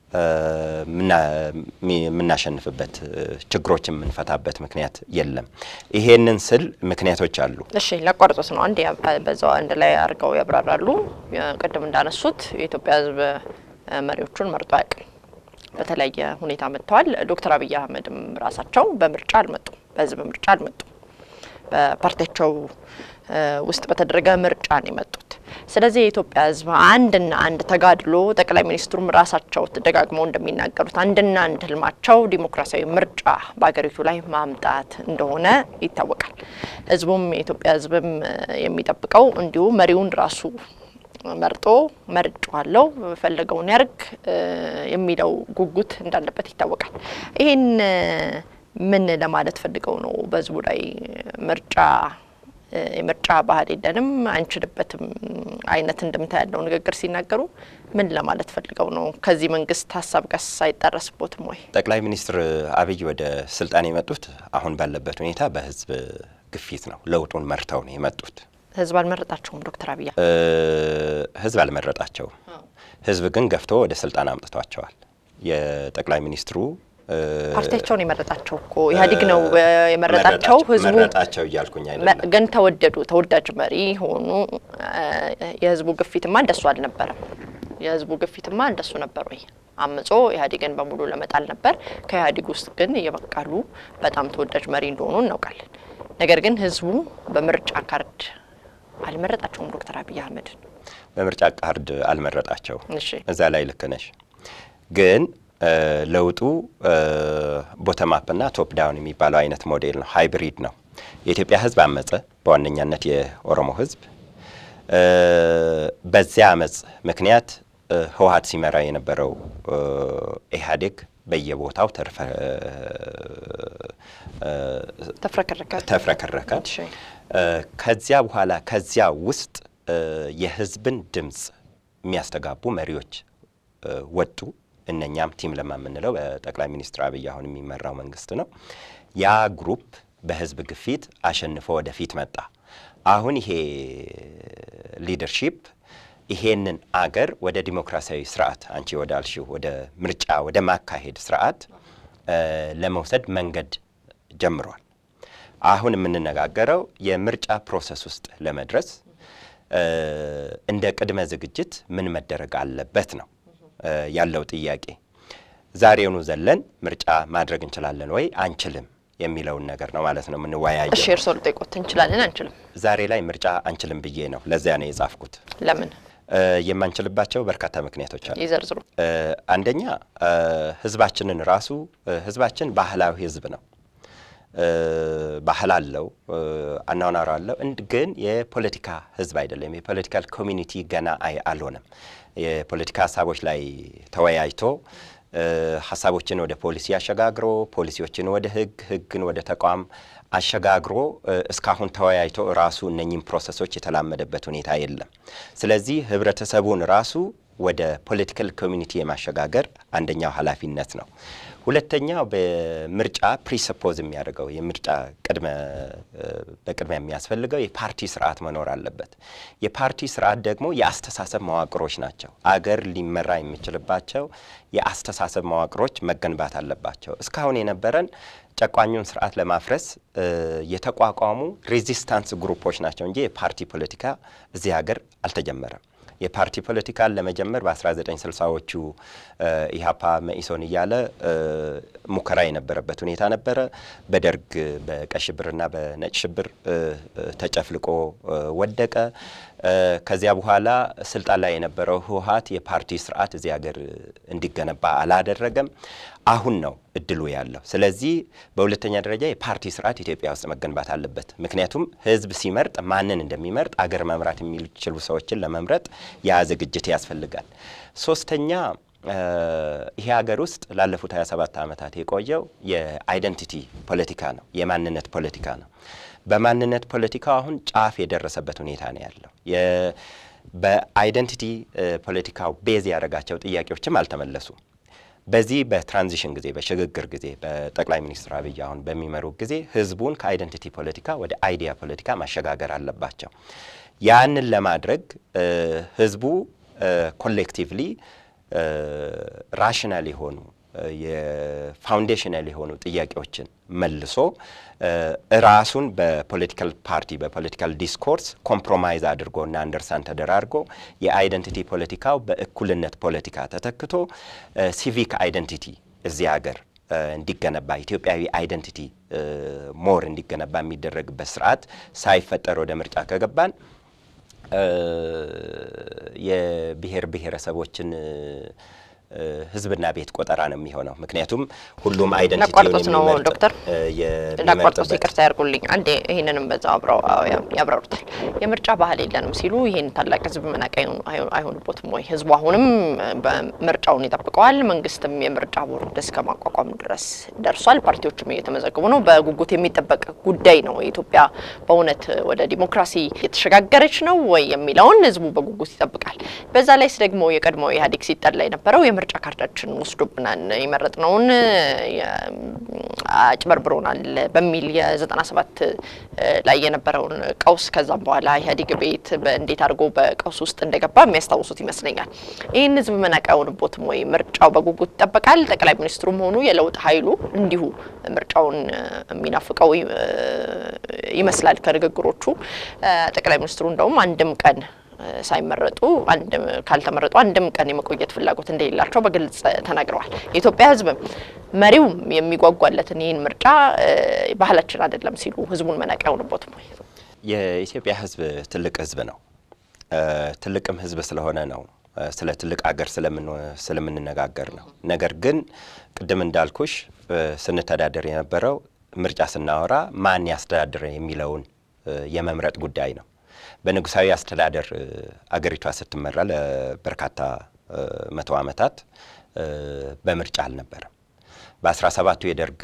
የምናሸንፍበት ችግሮች የምንፈታበት ምክንያት የለም። ይሄንን ስል ምክንያቶች አሉ። እሺ ላቋርጦት ነው አንድ በዛው አንድ ላይ አድርገው ያብራራሉ። ቅድም እንዳነሱት የኢትዮጵያ ሕዝብ መሪዎቹን መርጦ አያውቅም። በተለያየ ሁኔታ መጥተዋል። ዶክተር አብይ አህመድም ራሳቸው በምርጫ አልመጡም፣ በህዝብ ምርጫ አልመጡም። በፓርቲያቸው ውስጥ በተደረገ ምርጫ ነው የመጡት። ስለዚህ የኢትዮጵያ ህዝብ አንድና አንድ ተጋድሎ ጠቅላይ ሚኒስትሩም ራሳቸው ደጋግመው እንደሚናገሩት አንድና አንድ ህልማቸው ዲሞክራሲያዊ ምርጫ በሀገሪቱ ላይ ማምጣት እንደሆነ ይታወቃል። ህዝቡም የኢትዮጵያ ህዝብም የሚጠብቀው እንዲሁ መሪውን ራሱ መርጦ መርጫዋለሁ ፈለገውን ያርግ የሚለው ጉጉት እንዳለበት ይታወቃል። ይህን ምን ለማለት ፈልገው ነው? በህዝቡ ላይ ምርጫ የምርጫ ባህል የለንም አንችልበትም አይነት እንድምታ ያለው ንግግር ሲናገሩ ምን ለማለት ፈልገው ነው? ከዚህ መንግስት ሀሳብ ጋር አይጣረስቦትም ወይ? ጠቅላይ ሚኒስትር አብይ ወደ ስልጣን የመጡት አሁን ባለበት ሁኔታ በህዝብ ግፊት ነው። ለውጡን መርተው ነው የመጡት። ህዝብ አልመረጣቸውም። ዶክተር አብይ ህዝብ አልመረጣቸውም። ህዝብ ግን ገፍቶ ወደ ስልጣን አምጥቷቸዋል። የጠቅላይ ሚኒስትሩ ፓርቲያቸውን የመረጣቸው እኮ ኢህአዴግ ነው የመረጣቸው። ህዝቡ መረጣቸው እያልኩኝ አይደለም፣ ግን ተወደዱ፣ ተወዳጅ መሪ ሆኑ። የህዝቡ ግፊትማ እንደሱ አልነበረም። የህዝቡ ግፊትማ እንደሱ ነበር ወይ? አምጾ ኢህአዴግን በሙሉ ለመጣል ነበር። ከኢህአዴግ ውስጥ ግን የበቃሉ በጣም ተወዳጅ መሪ እንደሆኑ እናውቃለን። ነገር ግን ህዝቡ በምርጫ ካርድ አልመረጣቸውም ዶክተር አብይ አህመድን በምርጫ ካርድ አልመረጣቸው። እሺ እዛ ላይ ልክ ነሽ። ግን ለውጡ ቦተም አፕ እና ቶፕ ዳውን የሚባለው አይነት ሞዴል ነው፣ ሃይብሪድ ነው። የኢትዮጵያ ህዝብ አመፀ፣ በዋነኛነት የኦሮሞ ህዝብ። በዚያ አመፅ ምክንያት ህወሀት ሲመራ የነበረው ኢህአዴግ በየቦታው ተፍረከረከ ተፍረከረከ። እሺ ከዚያ በኋላ ከዚያ ውስጥ የህዝብን ድምፅ የሚያስተጋቡ መሪዎች ወጡ። እነኛም ቲም ለማ የምንለው በጠቅላይ ሚኒስትር አብይ አሁን የሚመራው መንግስት ነው። ያ ግሩፕ በህዝብ ግፊት አሸንፎ ወደፊት መጣ። አሁን ይሄ ሊደርሺፕ ይሄንን አገር ወደ ዲሞክራሲያዊ ስርዓት አንቺ ወዳልሽው ወደ ምርጫ ወደ ማካሄድ ስርዓት ለመውሰድ መንገድ ጀምሯል። አሁን የምንነጋገረው የምርጫ ፕሮሰስ ውስጥ ለመድረስ እንደ ቅድመ ዝግጅት ምን መደረግ አለበት ነው ያለው ጥያቄ። ዛሬውኑ ዘለን ምርጫ ማድረግ እንችላለን ወይ አንችልም የሚለውን ነገር ነው ማለት ነው የምንወያየው። እሺ እርስዎ ልጠይቆት እንችላለን አንችልም? ዛሬ ላይ ምርጫ አንችልም ብዬ ነው ለዚያ ነው የጻፍኩት። ለምን የማንችልባቸው በርካታ ምክንያቶች አሉ። ይዘርዝሩ። አንደኛ ህዝባችንን ራሱ ህዝባችን ባህላዊ ህዝብ ነው። ባህል አለው፣ አኗኗር አለው። ግን የፖለቲካ ህዝብ አይደለም። የፖለቲካል ኮሚኒቲ ገና አይ አልሆነም። የፖለቲካ ሀሳቦች ላይ ተወያይቶ ሀሳቦችን ወደ ፖሊሲ አሸጋግሮ ፖሊሲዎችን ወደ ህግ ህግን ወደ ተቋም አሸጋግሮ እስካሁን ተወያይቶ ራሱ እነኚህም ፕሮሰሶች የተላመደበት ሁኔታ የለም። ስለዚህ ህብረተሰቡን ራሱ ወደ ፖለቲካል ኮሚኒቲ የማሸጋገር አንደኛው ኃላፊነት ነው። ሁለተኛው በምርጫ ፕሪሰፖዝ የሚያደርገው የምርጫ ቅድመ በቅድሚያ የሚያስፈልገው የፓርቲ ስርዓት መኖር አለበት። የፓርቲ ስርዓት ደግሞ የአስተሳሰብ መዋቅሮች ናቸው። አገር ሊመራ የሚችልባቸው የአስተሳሰብ መዋቅሮች መገንባት አለባቸው። እስካሁን የነበረን ጨቋኙን ስርዓት ለማፍረስ የተቋቋሙ ሬዚስታንስ ግሩፖች ናቸው እንጂ የፓርቲ ፖለቲካ እዚህ ሀገር አልተጀመረም። የፓርቲ ፖለቲካን ለመጀመር በ1960ዎቹ ኢህአፓ መኢሶን እያለ ሙከራ የነበረበት ሁኔታ ነበረ። በደርግ በቀይ ሽብርና በነጭ ሽብር ተጨፍልቆ ወደቀ። ከዚያ በኋላ ስልጣን ላይ የነበረው ህወሀት የፓርቲ ስርዓት እዚህ ሀገር እንዲገነባ አላደረገም። አሁን ነው እድሉ ያለው። ስለዚህ በሁለተኛ ደረጃ የፓርቲ ስርዓት ኢትዮጵያ ውስጥ መገንባት አለበት። ምክንያቱም ህዝብ ሲመርጥ ማንን እንደሚመርጥ አገር መምራት የሚችሉ ሰዎችን ለመምረጥ ያ ዝግጅት ያስፈልጋል። ሶስተኛ ይሄ ሀገር ውስጥ ላለፉት 27 ዓመታት የቆየው የአይደንቲቲ ፖለቲካ ነው፣ የማንነት ፖለቲካ ነው። በማንነት ፖለቲካው አሁን ጫፍ የደረሰበት ሁኔታ ነው ያለው። በአይደንቲቲ ፖለቲካው ቤዝ ያደረጋቸው ጥያቄዎችም አልተመለሱም። በዚህ በትራንዚሽን ጊዜ በሽግግር ጊዜ በጠቅላይ ሚኒስትር አብይ አሁን በሚመሩ ጊዜ ህዝቡን ከአይደንቲቲ ፖለቲካ ወደ አይዲያ ፖለቲካ ማሸጋገር አለባቸው። ያንን ለማድረግ ህዝቡ ኮሌክቲቭሊ ራሽናል የሆኑ የፋውንዴሽናል የሆኑ ጥያቄዎችን መልሶ ራሱን በፖለቲካል ፓርቲ በፖለቲካል ዲስኮርስ ኮምፕሮማይዝ አድርጎ እና አንደርስታንድ ተደራርጎ የአይደንቲቲ ፖለቲካው በእኩልነት ፖለቲካ ተተክቶ ሲቪክ አይደንቲቲ እዚህ ሀገር እንዲገነባ ኢትዮጵያዊ አይደንቲቲ ሞር እንዲገነባ የሚደረግበት ስርዓት ሳይፈጠር ወደ ምርጫ ከገባን የብሔር ብሔረሰቦችን ህዝብና ቤት ቆጠራ ነው የሚሆነው። ምክንያቱም ሁሉም ላቋርጦት ነው ዶክተር ላቋርጦት ይቅርታ ያርጉልኝ። አንዴ ይህንንም በዛ አብረው ያብራሩታል። የምርጫ ባህል የለንም ሲሉ ይህን ታላቅ ህዝብ መናቅ አይሆንቦትም ወይ? ህዝቡ አሁንም ምርጫውን ይጠብቀዋል። መንግስትም የምርጫ ቦርድ እስከ ማቋቋም ድረስ ደርሷል። ፓርቲዎችም እየተመዘገቡ ነው። በጉጉት የሚጠበቅ ጉዳይ ነው። ኢትዮጵያ በእውነት ወደ ዲሞክራሲ የተሸጋገረች ነው ወይ የሚለውን ህዝቡ በጉጉት ይጠብቃል። በዛ ላይስ ደግሞ የቀድሞ ኢህአዴግ ሲጠላ የነበረው የምርጫ ካርዳችን ወስዶብናል፣ የመረጥነውን አጭበርብሮናል በሚል የዘጠና ሰባት ላይ የነበረውን ቀውስ ከዛም በኋላ ኢህአዴግ ቤት እንዴት አድርጎ በቀውስ ውስጥ እንደገባ የሚያስታውሱት ይመስለኛል። ይህን ህዝብ መናቅ አይሆንቦትም ወይ? ምርጫው በጉጉት ይጠበቃል። ጠቅላይ ሚኒስትሩም ሆኑ የለውጥ ኃይሉ እንዲሁ ምርጫውን የሚናፍቀው ይመስላል ከንግግሮቹ። ጠቅላይ ሚኒስትሩ እንደውም አንድም ቀን ሳይመረጡ አንድም ካልተመረጡ አንድም ቀን የመቆየት ፍላጎት እንደሌላቸው በግልጽ ተናግረዋል። የኢትዮጵያ ህዝብም መሪውም የሚጓጓለትን ይህን ምርጫ ባህላችን አይደለም ሲሉ ህዝቡን መናቅ አይሆንቦትም ወይ? የኢትዮጵያ ህዝብ ትልቅ ህዝብ ነው። ትልቅም ህዝብ ስለሆነ ነው ስለ ትልቅ አገር ስለምንነጋገር ነው። ነገር ግን ቅድም እንዳልኩሽ ስንተዳደር የነበረው ምርጫ ስናወራ ማን ያስተዳድረ የሚለውን የመምረጥ ጉዳይ ነው። በንጉሳዊ አስተዳደር አገሪቷ ስትመራ ለበርካታ መቶ ዓመታት በምርጫ አልነበረም። በአስራ ሰባቱ የደርግ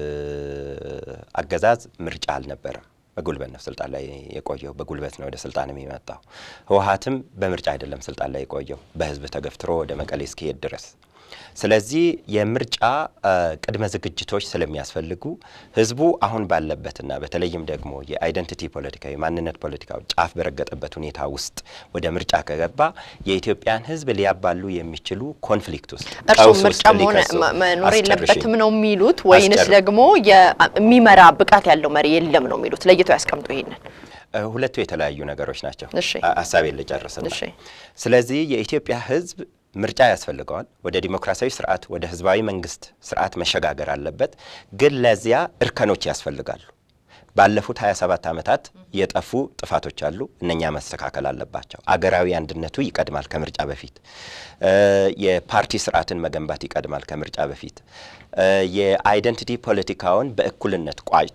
አገዛዝ ምርጫ አልነበረም። በጉልበት ነው ስልጣን ላይ የቆየው። በጉልበት ነው ወደ ስልጣን የሚመጣው። ህወሀትም በምርጫ አይደለም ስልጣን ላይ የቆየው፣ በህዝብ ተገፍትሮ ወደ መቀሌ እስኪሄድ ድረስ። ስለዚህ የምርጫ ቅድመ ዝግጅቶች ስለሚያስፈልጉ ህዝቡ አሁን ባለበትና በተለይም ደግሞ የአይደንቲቲ ፖለቲካ የማንነት ፖለቲካው ጫፍ በረገጠበት ሁኔታ ውስጥ ወደ ምርጫ ከገባ የኢትዮጵያን ህዝብ ሊያባሉ የሚችሉ ኮንፍሊክት ውስጥ እርስዎ ምርጫ መኖር የለበትም ነው የሚሉት ወይንስ ደግሞ የሚመራ ብቃት ያለው መሪ የለም ነው የሚሉት? ለይተው ያስቀምጡ ይሄንን። ሁለቱ የተለያዩ ነገሮች ናቸው። እሺ ሀሳቤን ልጨርስና እሺ ስለዚህ የኢትዮጵያ ህዝብ ምርጫ ያስፈልገዋል። ወደ ዲሞክራሲያዊ ስርዓት፣ ወደ ህዝባዊ መንግስት ስርዓት መሸጋገር አለበት። ግን ለዚያ እርከኖች ያስፈልጋሉ። ባለፉት 27 ዓመታት የጠፉ ጥፋቶች አሉ። እነኛ መስተካከል አለባቸው። አገራዊ አንድነቱ ይቀድማል ከምርጫ በፊት። የፓርቲ ስርዓትን መገንባት ይቀድማል ከምርጫ በፊት። የአይደንቲቲ ፖለቲካውን በእኩልነት ቋጭቶ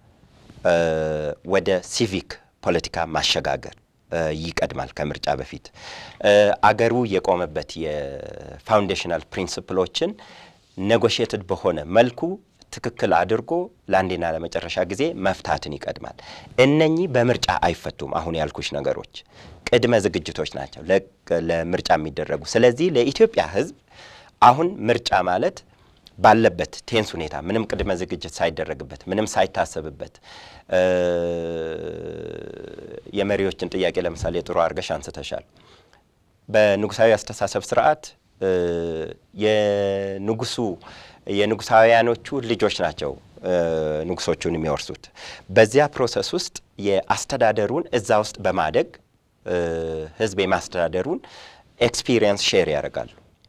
ወደ ሲቪክ ፖለቲካ ማሸጋገር ይቀድማል ከምርጫ በፊት። አገሩ የቆመበት የፋውንዴሽናል ፕሪንስፕሎችን ኔጎሽየትድ በሆነ መልኩ ትክክል አድርጎ ለአንዴና ለመጨረሻ ጊዜ መፍታትን ይቀድማል። እነኚህ በምርጫ አይፈቱም። አሁን ያልኩሽ ነገሮች ቅድመ ዝግጅቶች ናቸው ለምርጫ የሚደረጉ። ስለዚህ ለኢትዮጵያ ሕዝብ አሁን ምርጫ ማለት ባለበት ቴንስ ሁኔታ ምንም ቅድመ ዝግጅት ሳይደረግበት ምንም ሳይታሰብበት የመሪዎችን ጥያቄ ለምሳሌ ጥሩ አድርገሽ አንስተሻል። በንጉሳዊ አስተሳሰብ ስርዓት የንጉሱ የንጉሳውያኖቹ ልጆች ናቸው ንጉሶቹን የሚወርሱት። በዚያ ፕሮሰስ ውስጥ የአስተዳደሩን እዛ ውስጥ በማደግ ህዝብ የማስተዳደሩን ኤክስፒሪየንስ ሼር ያደርጋሉ።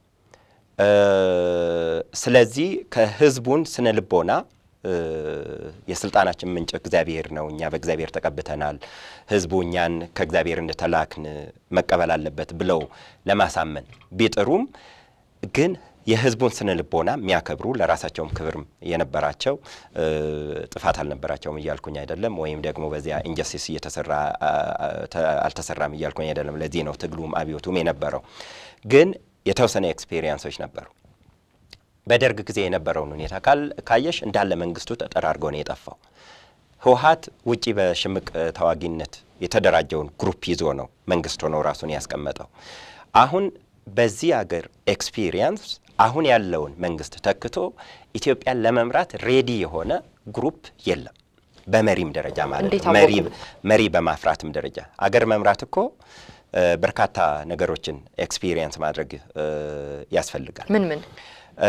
ስለዚህ ከህዝቡን ስነ ልቦና የስልጣናችን ምንጭ እግዚአብሔር ነው፣ እኛ በእግዚአብሔር ተቀብተናል፣ ህዝቡ እኛን ከእግዚአብሔር እንደተላክን መቀበል አለበት ብለው ለማሳመን ቢጥሩም ግን የህዝቡን ስነ ልቦና የሚያከብሩ ለራሳቸውም ክብር የነበራቸው ጥፋት አልነበራቸውም እያልኩኝ አይደለም። ወይም ደግሞ በዚያ ኢንጀስቲስ እየተሰራ አልተሰራም እያልኩኝ አይደለም። ለዚህ ነው ትግሉም አብዮቱም የነበረው። ግን የተወሰነ ኤክስፔሪየንሶች ነበሩ። በደርግ ጊዜ የነበረውን ሁኔታ ካየሽ እንዳለ መንግስቱ ተጠራርጎ ነው የጠፋው። ህወሀት ውጪ በሽምቅ ተዋጊነት የተደራጀውን ግሩፕ ይዞ ነው መንግስት ሆኖ ራሱን ያስቀመጠው። አሁን በዚህ አገር ኤክስፒሪየንስ አሁን ያለውን መንግስት ተክቶ ኢትዮጵያን ለመምራት ሬዲ የሆነ ግሩፕ የለም። በመሪም ደረጃ ማለት እንዴት ነው። አወቁ? መሪ መሪ በማፍራትም ደረጃ አገር መምራት እኮ እ፣ በርካታ ነገሮችን ኤክስፒሪየንስ ማድረግ እ፣ ያስፈልጋል። ምን ምን እ፣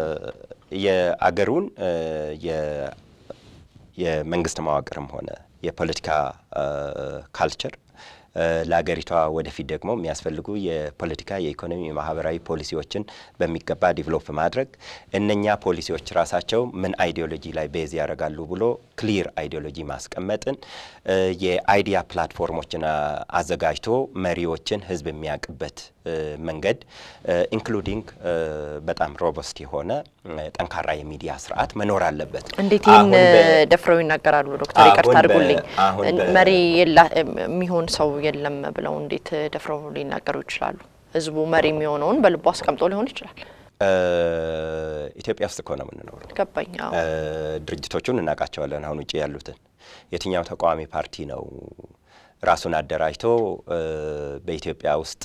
የአገሩን እ፣ የ- የመንግስት መዋቅርም ሆነ የፖለቲካ እ፣ ካልቸር እ፣ ለአገሪቷ ወደፊት ደግሞ የሚያስፈልጉ የፖለቲካ፣ የኢኮኖሚ፣ የማህበራዊ ፖሊሲዎችን በሚገባ ዲቨሎፕ ማድረግ እነኛ ፖሊሲዎች ራሳቸው ምን አይዲዮሎጂ ላይ ቤዝ ያደርጋሉ ብሎ ክሊር አይዲዮሎጂ ማስቀመጥን እ፣ የአይዲያ ፕላትፎርሞችን አ- አዘጋጅቶ መሪዎችን ህዝብ የሚያውቅበት እ፣ መንገድ ኢንክሉዲንግ በጣም ሮበስት የሆነ እ፣ ጠንካራ የሚዲያ ስርዓት መኖር አለበት። እንዴት ይህን አሁን በ- ደፍረው ይናገራሉ? ዶክተር አሁን ይቅርታ በ- አድርጉልኝ። አሁን እን- በ- መሪ የላ የሚሆን ሰው የለም ብለው እንዴት ደፍረው ሊናገሩ ይችላሉ? ህዝቡ መሪ የሚሆነውን በልቡ አስቀምጦ ሊሆን ይችላል። እ፣ ኢትዮጵያ ውስጥ እኮ ነው የምንኖረው። ገባኝ። አዎ። እ፣ ድርጅቶቹን እናውቃቸዋለን። አሁን ውጭ ያሉትን የትኛው ተቃዋሚ ፓርቲ ነው ራሱን አደራጅቶ እ፣ በኢትዮጵያ ውስጥ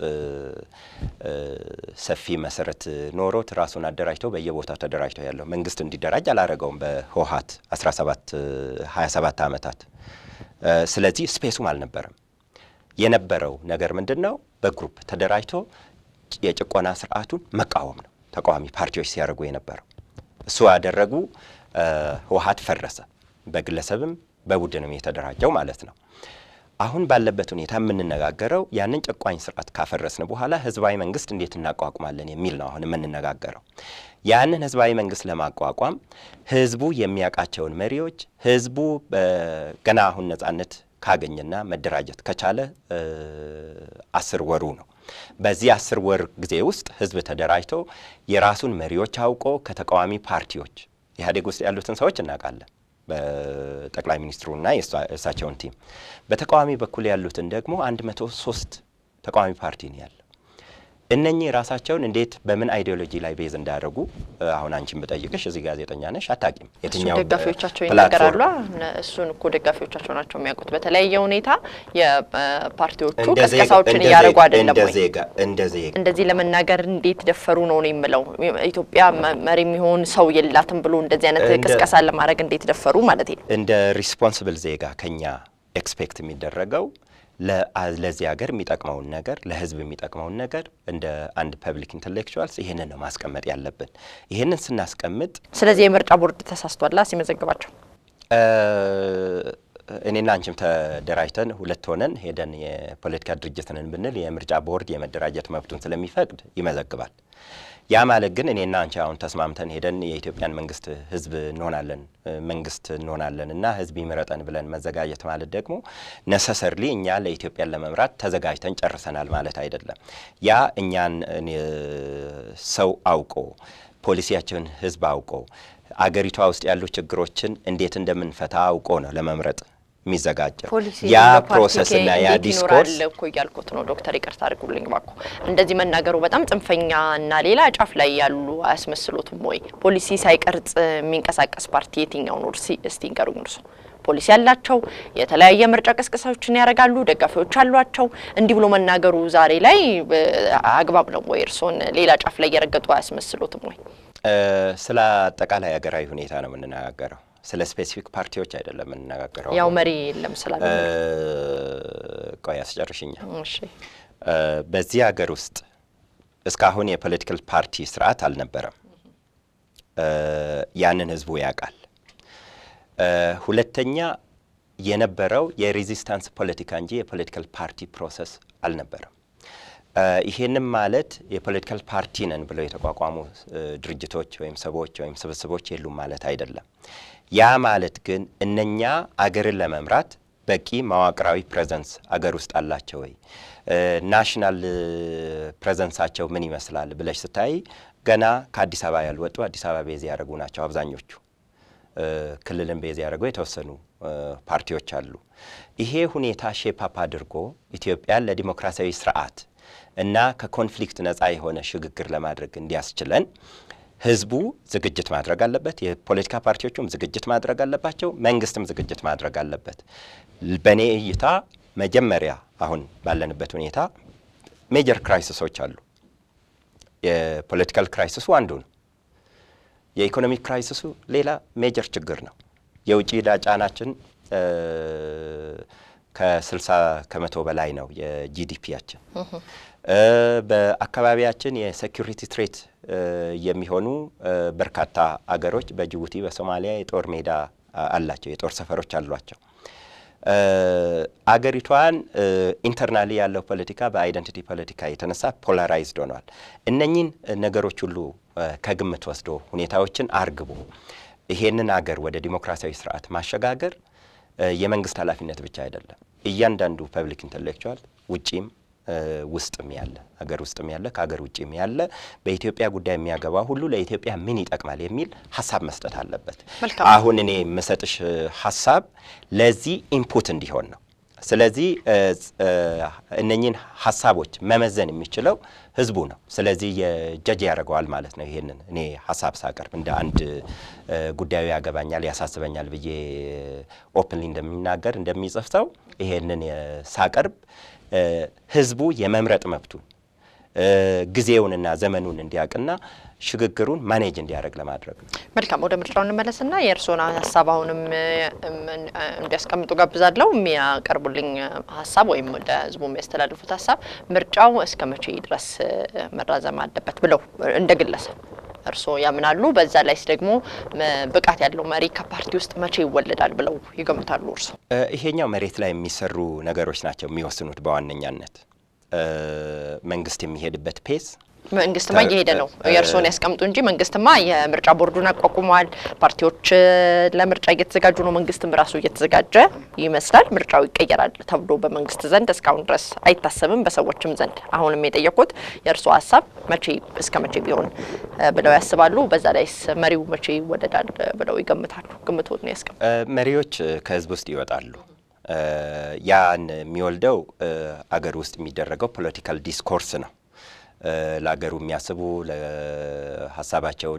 እ፣ ሰፊ መሰረት ኖሮት ራሱን አደራጅቶ በየቦታው ተደራጅቶ ያለው መንግስት እንዲደራጅ አላረገውም በህወሀት 17 27 ዓመታት። እ፣ ስለዚህ ስፔሱም አልነበረም። የነበረው ነገር ምንድን ነው? በግሩፕ ተደራጅቶ የጭቆና ስርዓቱን መቃወም ነው ተቃዋሚ ፓርቲዎች ሲያደርጉ የነበረው። እሱ ያደረጉ እ፣ ህወሀት ፈረሰ። በግለሰብም በቡድንም የተደራጀው ማለት ነው። አሁን ባለበት ሁኔታ የምንነጋገረው ያንን ጨቋኝ ስርዓት ካፈረስን በኋላ ህዝባዊ መንግስት እንዴት እናቋቁማለን የሚል ነው። አሁን የምንነጋገረው ያንን ህዝባዊ መንግስት ለማቋቋም ህዝቡ የሚያውቃቸውን መሪዎች ህዝቡ በ- ገና አሁን ነጻነት ካገኘና መደራጀት ከቻለ እ፣ አስር ወሩ ነው። በዚህ አስር ወር ጊዜ ውስጥ ህዝብ ተደራጅቶ የራሱን መሪዎች አውቆ ከተቃዋሚ ፓርቲዎች ኢህአዴግ ውስጥ ያሉትን ሰዎች እናውቃለን በጠቅላይ ሚኒስትሩና የእሳ- የእሳቸውን ቲም በተቃዋሚ በኩል ያሉትን ደግሞ አንድ መቶ ሶስት ተቃዋሚ ፓርቲ ነው ያለው። እነኚህ ራሳቸውን እንዴት በምን አይዲዮሎጂ ላይ ቤዝ እንዳያደርጉ እ፣ አሁን አንቺን ብጠይቅሽ እዚህ ጋዜጠኛ ነሽ አታቂም። እሱ ደጋፊዎቻቸው ፕላትፎርም- ይናገራሉ። እነ- እሱን እኮ ደጋፊዎቻቸው ናቸው የሚያውቁት። በተለያየ ሁኔታ የፓርቲዎቹ እንደ ዜጋ- ቀስቀሳዎችን እንደ እያደረጉ ዜጋ- አይደለም እንደ ወይ? ዜጋ እንደ ዜጋ እንደዚህ ለመናገር እንዴት ደፈሩ ነው ነው የምለው። ኢትዮጵያ መ- መሪ የሚሆን ሰው የላትም ብሎ እንደዚህ አይነት እንደ- ቅስቀሳ ለማድረግ እንዴት ደፈሩ ማለት ነው። እንደ ሪስፖንስብል ዜጋ ከኛ ኤክስፔክት የሚደረገው ለ- ለዚህ ሀገር የሚጠቅመውን ነገር ለሕዝብ የሚጠቅመውን ነገር እንደ አንድ ፐብሊክ ኢንቴሌክቹዋልስ ይህንን ነው ማስቀመጥ ያለብን። ይህንን ስናስቀምጥ ስለዚህ የምርጫ ቦርድ ተሳስቷላ ሲመዘግባቸው እ፣ እኔና አንቺም ተደራጅተን ሁለት ሆነን ሄደን የፖለቲካ ድርጅት ነን ብንል የምርጫ ቦርድ የመደራጀት መብቱን ስለሚፈቅድ ይመዘግባል። ያ ማለት ግን እኔና አንቺ አሁን ተስማምተን ሄደን የኢትዮጵያን መንግስት ህዝብ እንሆናለን እ፣ መንግስት እንሆናለን እና ህዝብ ይምረጠን ብለን መዘጋጀት ማለት ደግሞ ነሰሰርሊ እኛ ለኢትዮጵያን ለመምራት ተዘጋጅተን ጨርሰናል ማለት አይደለም። ያ እኛን እኔ፣ ሰው አውቆ ፖሊሲያቸውን ህዝብ አውቆ አገሪቷ ውስጥ ያሉ ችግሮችን እንዴት እንደምንፈታ አውቆ ነው ለመምረጥ የሚዘጋጀው። ፖሊሲ ያ በፓርቲ ፕሮሰስ እና ያ እንዴት ዲስኮርስ ይኖራል እኮ እያልኩት ነው ዶክተር ይቅርታ አድርጉልኝ እባክዎ። እንደዚህ መናገሩ በጣም ጽንፈኛ እና ሌላ ጫፍ ላይ ያሉ አያስመስሉትም ወይ? ፖሊሲ ሳይቀርጽ የሚንቀሳቀስ ፓርቲ የትኛው ነው? እስቲ እስቲ ንገሩኝ እርሶ። ፖሊሲ ያላቸው የተለያየ ምርጫ ቅስቀሳዎችን ያደርጋሉ፣ ደጋፊዎች አሏቸው። እንዲህ ብሎ መናገሩ ዛሬ ላይ እ፣ አግባብ ነው ወይ? እርሶን ሌላ ጫፍ ላይ እየረገጡ አያስመስሉትም ወይ? እ፣ ስለ አጠቃላይ ሀገራዊ ሁኔታ ነው የምንነጋገረው። ስለ ስፔሲፊክ ፓርቲዎች አይደለም የምንነጋገረው። ያው መሪ የለም ስላለ እ፣ ቆይ አስጨርሽኛ። እሺ እ፣ በዚህ ሀገር ውስጥ እስካሁን የፖለቲካል ፓርቲ ስርዓት አልነበረም። እ፣ ያንን ህዝቡ ያውቃል። እ፣ ሁለተኛ የነበረው የሬዚስታንስ ፖለቲካ እንጂ የፖለቲካል ፓርቲ ፕሮሰስ አልነበረም። እ፣ ይሄንም ማለት የፖለቲካል ፓርቲ ነን ብለው የተቋቋሙ እ፣ ድርጅቶች ወይም ሰዎች ወይም ስብስቦች የሉም ማለት አይደለም። ያ ማለት ግን እነኛ አገርን ለመምራት በቂ መዋቅራዊ ፕሬዘንስ አገር ውስጥ አላቸው ወይ? ናሽናል ፕሬዘንሳቸው ምን ይመስላል ብለሽ ስታይ ገና ከአዲስ አበባ ያልወጡ አዲስ አበባ ቤዝ ያደረጉ ናቸው አብዛኞቹ። እ፣ ክልልን ቤዝ ያደረጉ የተወሰኑ እ፣ ፓርቲዎች አሉ። ይሄ ሁኔታ ሼፕ አፕ አድርጎ ኢትዮጵያን ለዲሞክራሲያዊ ስርዓት እና ከኮንፍሊክት ነጻ የሆነ ሽግግር ለማድረግ እንዲያስችለን ህዝቡ ዝግጅት ማድረግ አለበት። የፖለቲካ ፓርቲዎቹም ዝግጅት ማድረግ አለባቸው። መንግስትም ዝግጅት ማድረግ አለበት። በእኔ እይታ መጀመሪያ አሁን ባለንበት ሁኔታ ሜጀር ክራይሲሶች አሉ። የፖለቲካል ክራይሲሱ አንዱ ነው። የኢኮኖሚክ ክራይሲሱ ሌላ ሜጀር ችግር ነው። የውጭ ዕዳ ጫናችን ከ60 ከመቶ በላይ ነው የጂዲፒያችን። በአካባቢያችን የሴኩሪቲ ትሬት የሚሆኑ በርካታ አገሮች በጅቡቲ፣ በሶማሊያ የጦር ሜዳ አላቸው፣ የጦር ሰፈሮች አሏቸው። አገሪቷን ኢንተርናሊ ያለው ፖለቲካ በአይደንቲቲ ፖለቲካ የተነሳ ፖላራይዝድ ሆኗል። እነኚህን ነገሮች ሁሉ ከግምት ወስዶ ሁኔታዎችን አርግቦ ይሄንን አገር ወደ ዲሞክራሲያዊ ስርዓት ማሸጋገር የመንግስት ኃላፊነት ብቻ አይደለም። እያንዳንዱ ፐብሊክ ኢንተሌክቹዋል ውጪም ውስጥም ያለ ሀገር ውስጥም ያለ ከሀገር ውጭም ያለ በኢትዮጵያ ጉዳይ የሚያገባ ሁሉ ለኢትዮጵያ ምን ይጠቅማል የሚል ሀሳብ መስጠት አለበት። አሁን እኔ የምሰጥሽ ሀሳብ ለዚህ ኢንፑት እንዲሆን ነው። ስለዚህ እነኚህን ሀሳቦች መመዘን የሚችለው ህዝቡ ነው። ስለዚህ የጀጅ ያደርገዋል ማለት ነው። ይሄንን እኔ ሀሳብ ሳቀርብ እንደ አንድ ጉዳዩ ያገባኛል፣ ያሳስበኛል ብዬ ኦፕንሊ እንደሚናገር እንደሚጽፍ ሰው ይሄንን ሳቀርብ ህዝቡ የመምረጥ መብቱን ጊዜውንና ዘመኑን እንዲያውቅና ሽግግሩን ማኔጅ እንዲያደርግ ለማድረግ ነው። መልካም ወደ ምርጫው እንመለስና የእርስዎን ሀሳብ አሁንም እንዲያስቀምጡ ጋብዛለሁ። የሚያቀርቡልኝ ሀሳብ ወይም ወደ ህዝቡ የሚያስተላልፉት ሀሳብ ምርጫው እስከ መቼ ድረስ መራዘም አለበት ብለው እንደ ግለሰብ እርስዎ ያምናሉ? በዛ ላይስ ደግሞ ብቃት ያለው መሪ ከፓርቲ ውስጥ መቼ ይወለዳል ብለው ይገምታሉ እርስዎ? ይሄኛው መሬት ላይ የሚሰሩ ነገሮች ናቸው የሚወስኑት በዋነኛነት መንግስት የሚሄድበት ፔስ መንግስትማ እየሄደ ነው። የእርስዎን ያስቀምጡ እንጂ መንግስትማ የምርጫ ቦርዱን አቋቁመዋል። ፓርቲዎች ለምርጫ እየተዘጋጁ ነው። መንግስትም ራሱ እየተዘጋጀ ይመስላል። ምርጫው ይቀየራል ተብሎ በመንግስት ዘንድ እስካሁን ድረስ አይታሰብም፣ በሰዎችም ዘንድ። አሁንም የጠየቁት የእርስዎ ሀሳብ መቼ እስከ መቼ ቢሆን ብለው ያስባሉ? በዛ ላይስ መሪው መቼ ይወለዳል ብለው ይገምታሉ? ግምቶትን ያስቀምጡ። መሪዎች ከህዝብ ውስጥ ይወጣሉ። ያን የሚወልደው አገር ውስጥ የሚደረገው ፖለቲካል ዲስኮርስ ነው። ለአገሩ የሚያስቡ ሀሳባቸውን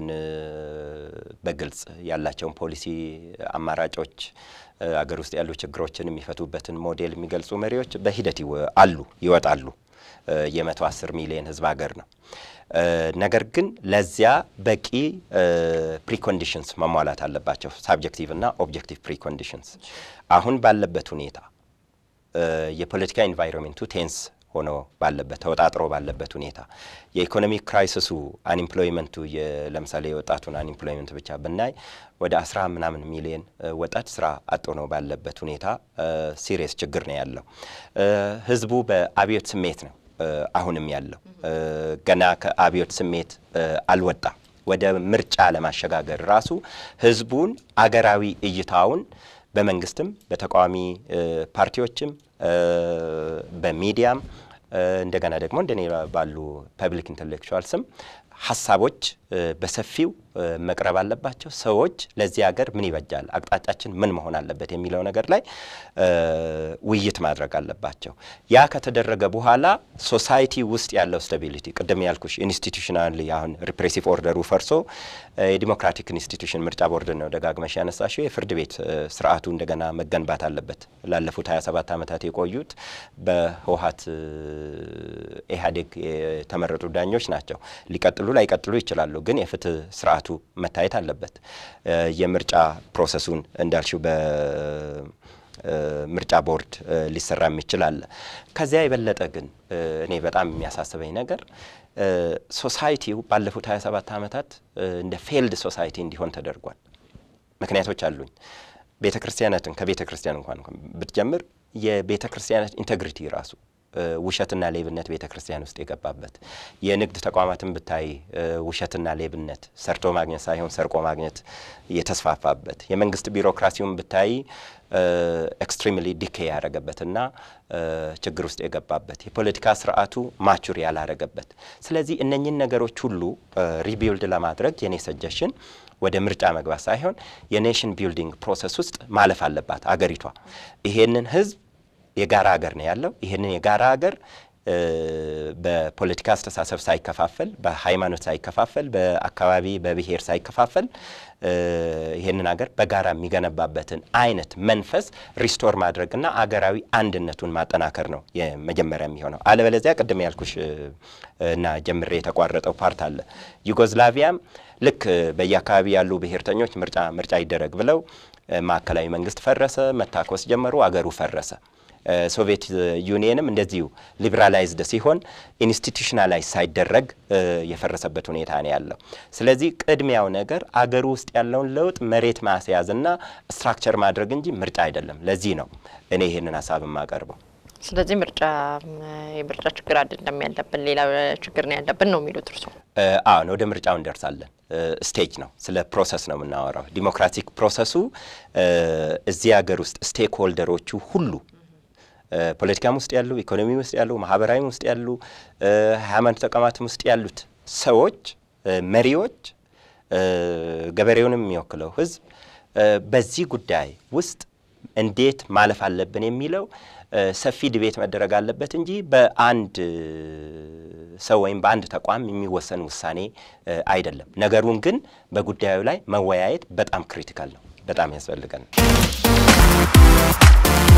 በግልጽ ያላቸውን ፖሊሲ አማራጮች፣ አገር ውስጥ ያሉ ችግሮችን የሚፈቱበትን ሞዴል የሚገልጹ መሪዎች በሂደት አሉ፣ ይወጣሉ። የመቶ አስር ሚሊዮን ህዝብ ሀገር ነው። ነገር ግን ለዚያ በቂ ፕሪኮንዲሽንስ መሟላት አለባቸው። ሳብጀክቲቭ እና ኦብጀክቲቭ ፕሪኮንዲሽንስ አሁን ባለበት ሁኔታ የፖለቲካ ኢንቫይሮንሜንቱ ቴንስ ሆኖ ባለበት ተወጣጥሮ ባለበት ሁኔታ የኢኮኖሚክ ክራይሲሱ አንኤምፕሎይመንቱ ለምሳሌ የወጣቱን አንኤምፕሎይመንት ብቻ ብናይ ወደ አስራ ምናምን ሚሊዮን ወጣት ስራ አጥ ነው ባለበት ሁኔታ ሲሪየስ ችግር ነው ያለው። ህዝቡ በአብዮት ስሜት ነው አሁንም ያለው። ገና ከአብዮት ስሜት አልወጣም። ወደ ምርጫ ለማሸጋገር ራሱ ህዝቡን አገራዊ እይታውን በመንግስትም በተቃዋሚ ፓርቲዎችም በሚዲያም እንደገና ደግሞ እንደኔ ባሉ ፐብሊክ ኢንተሌክቹዋልስም ሀሳቦች በሰፊው መቅረብ አለባቸው። ሰዎች ለዚህ ሀገር ምን ይበጃል፣ አቅጣጫችን ምን መሆን አለበት የሚለው ነገር ላይ ውይይት ማድረግ አለባቸው። ያ ከተደረገ በኋላ ሶሳይቲ ውስጥ ያለው ስታቢሊቲ ቅድም ያልኩሽ ኢንስቲቱሽናል አሁን ሪፕሬሲቭ ኦርደሩ ፈርሶ የዲሞክራቲክ ኢንስቲቱሽን ምርጫ ቦርድ ነው ደጋግመሽ ያነሳሽው። የፍርድ ቤት ስርዓቱ እንደገና መገንባት አለበት። ላለፉት 27 ዓመታት የቆዩት በህወሀት ኢህአዴግ የተመረጡ ዳኞች ናቸው። ሊቀጥሉ ላይቀጥሉ ይችላሉ፣ ግን የፍትህ ስርዓቱ መታየት አለበት። የምርጫ ፕሮሰሱን እንዳልሽው በምርጫ ቦርድ ሊሰራ የሚችል አለ። ከዚያ የበለጠ ግን እኔ በጣም የሚያሳስበኝ ነገር ሶሳይቲው ባለፉት 27 ዓመታት እንደ ፌልድ ሶሳይቲ እንዲሆን ተደርጓል። ምክንያቶች አሉኝ። ቤተ ክርስቲያናትን ከቤተ ክርስቲያን እንኳን ብትጀምር የቤተ ክርስቲያናት ኢንቴግሪቲ ራሱ ውሸትና ሌብነት ቤተ ክርስቲያን ውስጥ የገባበት የንግድ ተቋማትን ብታይ ውሸትና ሌብነት ሰርቶ ማግኘት ሳይሆን ሰርቆ ማግኘት የተስፋፋበት የመንግስት ቢሮክራሲውን ብታይ ኤክስትሪምሊ ዲኬ ያደረገበትና ችግር ውስጥ የገባበት የፖለቲካ ስርዓቱ ማቹር ያላረገበት። ስለዚህ እነኝን ነገሮች ሁሉ ሪቢልድ ለማድረግ የኔ ሰጀሽን ወደ ምርጫ መግባት ሳይሆን የኔሽን ቢልዲንግ ፕሮሰስ ውስጥ ማለፍ አለባት አገሪቷ። ይሄንን ህዝብ የጋራ ሀገር ነው ያለው። ይህንን የጋራ ሀገር በፖለቲካ አስተሳሰብ ሳይከፋፈል፣ በሃይማኖት ሳይከፋፈል፣ በአካባቢ በብሔር ሳይከፋፈል ይህንን ሀገር በጋራ የሚገነባበትን አይነት መንፈስ ሪስቶር ማድረግና አገራዊ አንድነቱን ማጠናከር ነው የመጀመሪያ የሚሆነው። አለበለዚያ ቅድም ያልኩሽ እና ጀምሬ የተቋረጠው ፓርት አለ። ዩጎዝላቪያም ልክ በየአካባቢ ያሉ ብሔርተኞች ምርጫ ምርጫ ይደረግ ብለው ማዕከላዊ መንግስት ፈረሰ፣ መታኮስ ጀመሩ፣ አገሩ ፈረሰ። ሶቪየት ዩኒየንም እንደዚሁ ሊበራላይዝድ ሲሆን ኢንስቲቱሽናላይዝ ሳይደረግ የፈረሰበት ሁኔታ ነው ያለው። ስለዚህ ቅድሚያው ነገር አገሩ ውስጥ ያለውን ለውጥ መሬት ማስያዝና ስትራክቸር ማድረግ እንጂ ምርጫ አይደለም። ለዚህ ነው እኔ ይህንን ሀሳብ የማቀርበው። ስለዚህ ምርጫ የምርጫ ችግር አይደለም ያለብን፣ ሌላ ችግር ነው ያለብን ነው የሚሉት እርስዎ? አሁን ወደ ምርጫው እንደርሳለን። ስቴጅ ነው፣ ስለ ፕሮሰስ ነው የምናወራው። ዲሞክራቲክ ፕሮሰሱ እዚህ ሀገር ውስጥ ስቴክ ሆልደሮቹ ሁሉ ፖለቲካም ውስጥ ያሉ፣ ኢኮኖሚ ውስጥ ያሉ፣ ማህበራዊም ውስጥ ያሉ፣ ሃይማኖት ተቋማትም ውስጥ ያሉት ሰዎች፣ መሪዎች፣ ገበሬውንም የሚወክለው ህዝብ በዚህ ጉዳይ ውስጥ እንዴት ማለፍ አለብን የሚለው ሰፊ ድቤት መደረግ አለበት እንጂ በአንድ ሰው ወይም በአንድ ተቋም የሚወሰን ውሳኔ አይደለም። ነገሩን ግን በጉዳዩ ላይ መወያየት በጣም ክሪቲካል ነው፣ በጣም ያስፈልገናል።